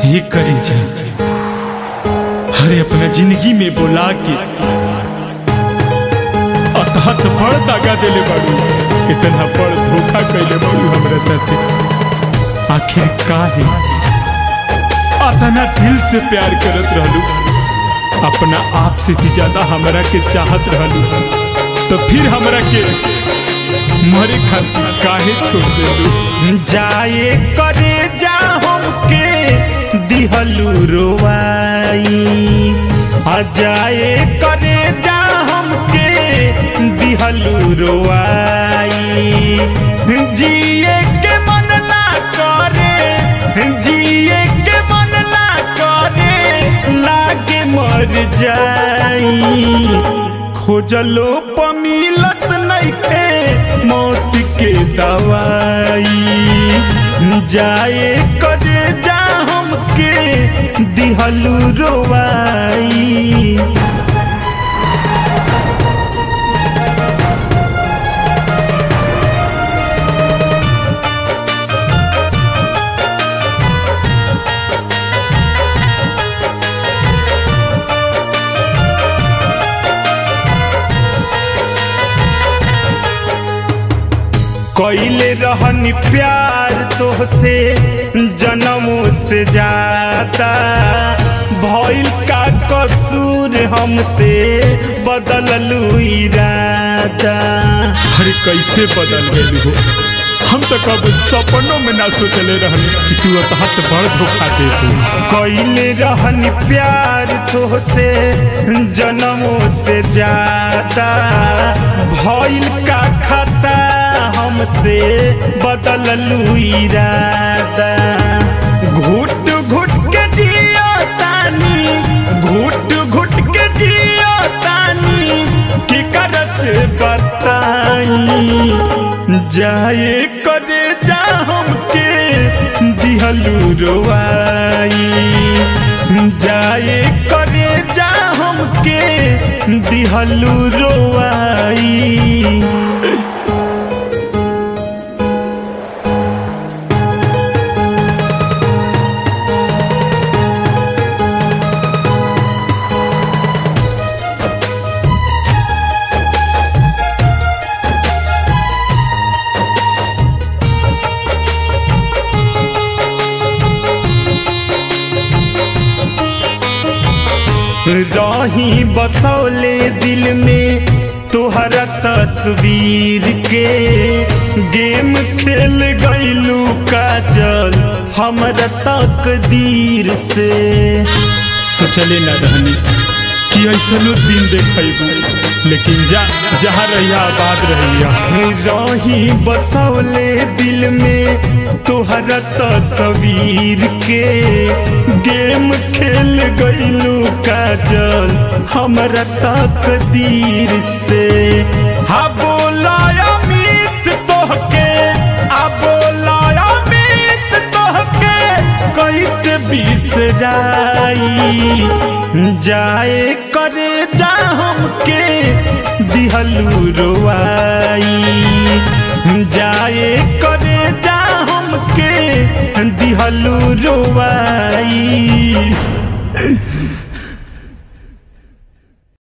ही करी जा अरे अपना जिंदगी में बोला के अतहत बड़ दागा देले बाड़ू इतना बड़ धोखा कैले बाड़ू हमरा साथे आखिर काहे अतना दिल से प्यार करत रहलू अपना आप से भी ज्यादा हमरा के चाहत रहलू तो फिर हमरा के मरे खातिर काहे छोड़ देलू जाए करे जा हमके दिहलू रोवाई आ जाए करे जा हमके दिहलू रोवाई जिए के मन ना करे जिए के मन ना करे लागे मर जाई खोजलो पमिलत नइखे मौत के दवाई जाए करे जा हमके दिहलू रोवाई कैले रहनी प्यार तोहसे जन्मों से जाता भइल का कसूर हमसे बदललू इरादा अरे कैसे बदल गई हो हम तो कब सपनों में ना सोचले रहनी कि तू अतहत बड़ धोखा दे तू कैले रहनी प्यार तोहसे जन्मों से जाता भइल का खता हमसे बदललू इरादा घुट घुट के जियो तानी घुट घुट के जियो तानी की करत बताई जाए करे जा हमके दिहलू रोवाई जाए करे जा हमके दिहलू रोवाई रही बसौले दिल में तोहरा तस्वीर के गेम खेल गईलू काजल हमरा तकदीर से सोचले ना रहनी कि ऐसनो दिन देखबू लेकिन जा जहाँ रहिया आबाद रहिया रही बसौले दिल में तोहरा तस्वीर के गेम खेल गईलू काजल हमरा तकदीर से हा बोला अमित तोहके आ बोला अमित तोहके कैसे बिसराई जाए करे जा हमके दिहलू रोवाई जाए करे जा हमके दिहलू रोवाई